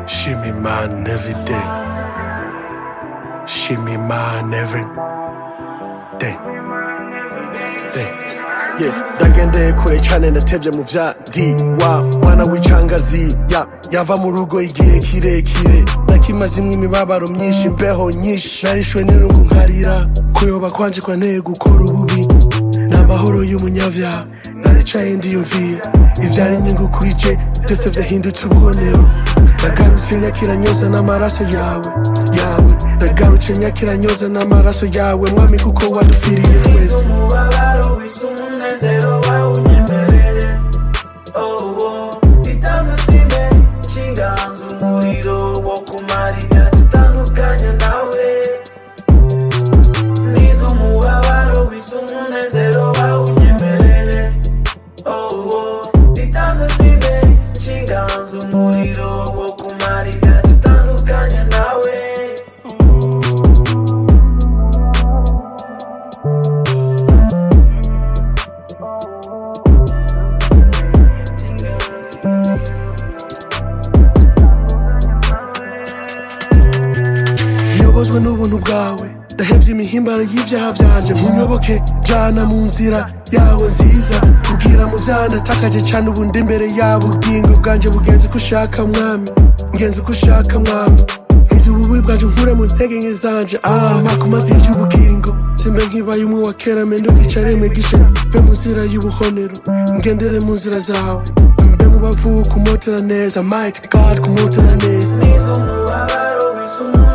Shimmy mine every day. Shimmy Shimmy mine every man every day. Shimmy man every day. day. Yeah, ndagendeye kure cyane ndatebye mu bya D wa wana w'icangazi ya yava mu rugo igihe kirekire nakimaze imwe imibabaro myinshi imbeho nyinshi narishwe n'irungu nkarira kuyoba kwanje kwanteye gukora ububi nta mahoro y'umunyabyaha naricaye ndiyumviye ibyari inyungu kuri je byose byahindutse ububonero ndagarutse nyakira nyoza n'amaraso yawe yawe ndagarutse nyakira nyoza n'amaraso yawe mwami kuko wadupfiriye twese umubabaro wise umunezero wawunyemerere oh, oh. itanze sime nshinganza umuriro wo kumara ibyadutandukanya nawe nize umubabaro wise umunezero wawunyemerere oh, oh. itanze sime nshinganza umuriro wo kumara ibyadutandukanya nawe nyobozwe n'ubuntu bwawe ndahebye imihimbano y'ibyaha byanjye munyoboke jana mu nzira yawe nziza kubwira mu byaha natakaje cyane ubu ndi imbere yawe ubwingo bwanjye bugenzi ko ushaka mwami ngenzi ko ushaka mwami nkiza ububi bwanjye nkure mu ntege nke zanje ah makumazi y'ubugingo simbe nkibaye umwe wa kera menduka icare mwigisha mve mu nzira y'ubuhonero ngendere mu nzira zawe mbe mu bavu kumotera neza might god kumotera neza nize umubabaro wise umunezero